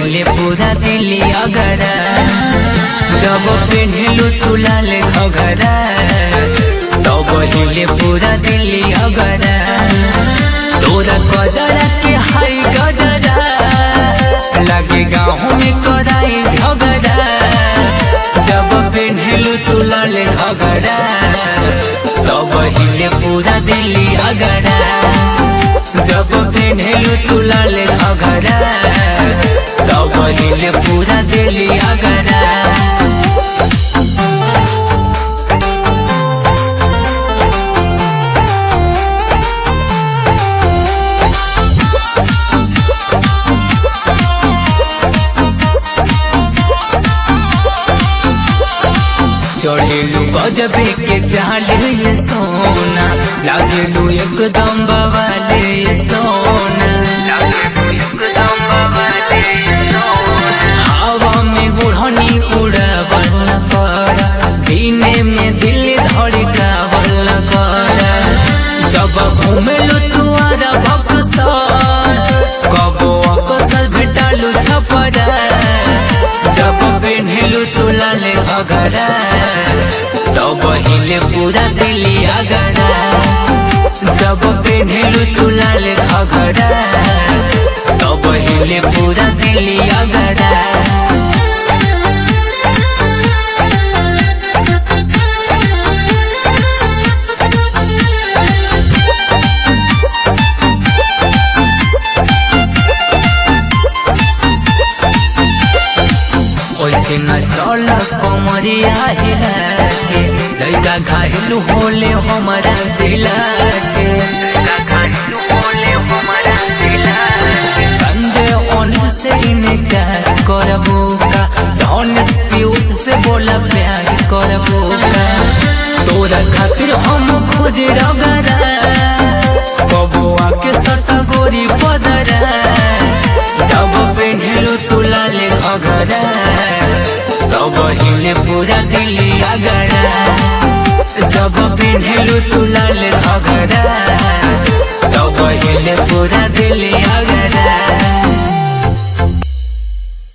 हिले पूरा दिली अगरा जब पेन्हलू तू लाल घगरा तब हिले पूरा दिली अगरा तोरा गजरा के हाई गजरा लगे गाँव में कराई झगड़ा जब पेन्हलू तू लाल घगरा तब हिले पूरा दिली अगरा जब पेन्हलू तू लाल घगरा तब हिले पूरा दिली अगरा चढ़ेलू गजबे के चाल ये सोना लागेलू एकदम बवाले ये सोना लागेलू एकदम बवाले ये सोना हवा में उड़नी उड़ावल कर दिने में दिल धड़कावल कर जब घूमेलू तुआरा बक्सर कबो अकसर भेटालू छपरा जब पेन्हलू तू लाल घगरा तब हिले पूरा दिली अगरा जब पेन्हलू तू लाल घगरा तब हिले पूरा दिली अगरा ओइसे न चल कमरिया हिला के लइका घायलू होले हमारा जिला के लइका घायलू होले हमारा जिला के संजय ओनिस से इनकार करबो का धनुष पीयूष से बोला प्यार करबो का तोरा खातिर हम खोज रगरा कबो आके सटा गोरी पदरा जब पेन्हलू तू लाल घगरा तब हिले पूरा दिली अगरा जब पेन्हलू तू लाल घगरा तब हिले पूरा दिली अगरा